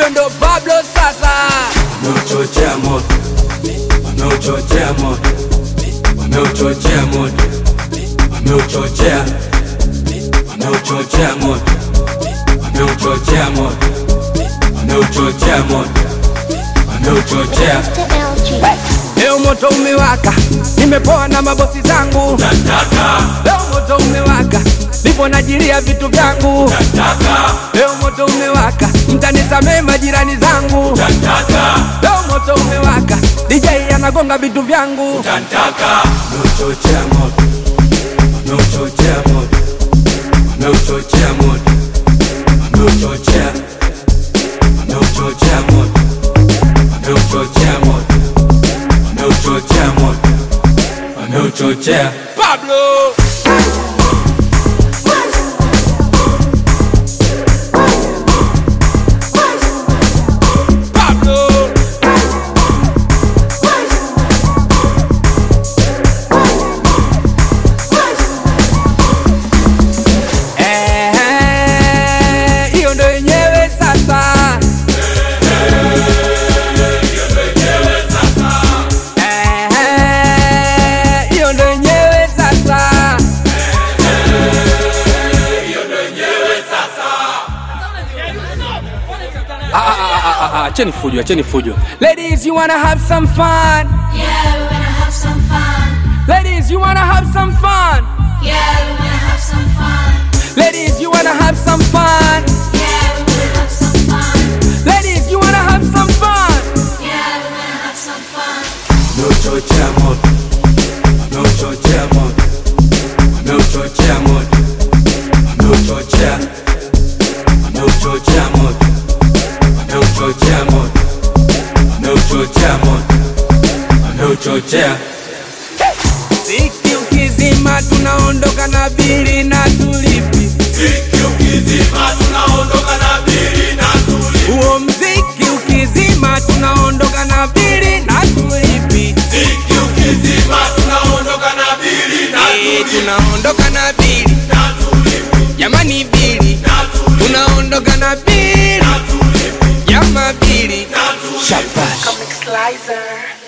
ndo Pablo sasa. wameuchochea moto, wameuchochea moto, wameuchochea moto, wameuchochea, wameuchochea moto, wameuchochea moto, wameuchochea moto, wameuchochea. Leo moto umewaka, nimepoa na mabosi zangu. Leo moto umewaka, nipo najilia vitu vyangu. Leo moto umewaka, mtanisamee majirani zangu. Leo moto umewaka, DJ anagonga vitu vyangu. Wameuchochea moto, wameuchochea moto, wameuchochea moto, wameuchochea, wameuchochea moto, wameuchochea moto, wameuchochea moto, wameuchochea. Pablo. Pablo. Eh, hiyo ndo yenyewe sasa. Eh, hiyo ndo yenyewe sasa. Ah, ah, ah, ah, ah, Acheni fujo, acheni fujo. Ladies, you wanna have some fun? Yeah, we wanna have some fun. Ladies, you wanna have some fun? Yeah, we wanna have some fun. Ladies, you wanna have some fun? Yeah, we wanna have some fun. Ladies, you wanna have some fun? Yeah, we wanna have some fun. Wameuchochea moto, wameuchochea moto, wameuchochea moto, wameuchochea, wameuchochea moto, wameuchochea moto, wameuchochea moto, wameuchochea. Ziki ukizima tunaondoka na bili na tulipi. Huo mziki ukizima tunaondoka na bili na tulipi. Eh, tunaondoka na bili jamani, bili tunaondoka na bili jama, bili shabash. Comic Slicer.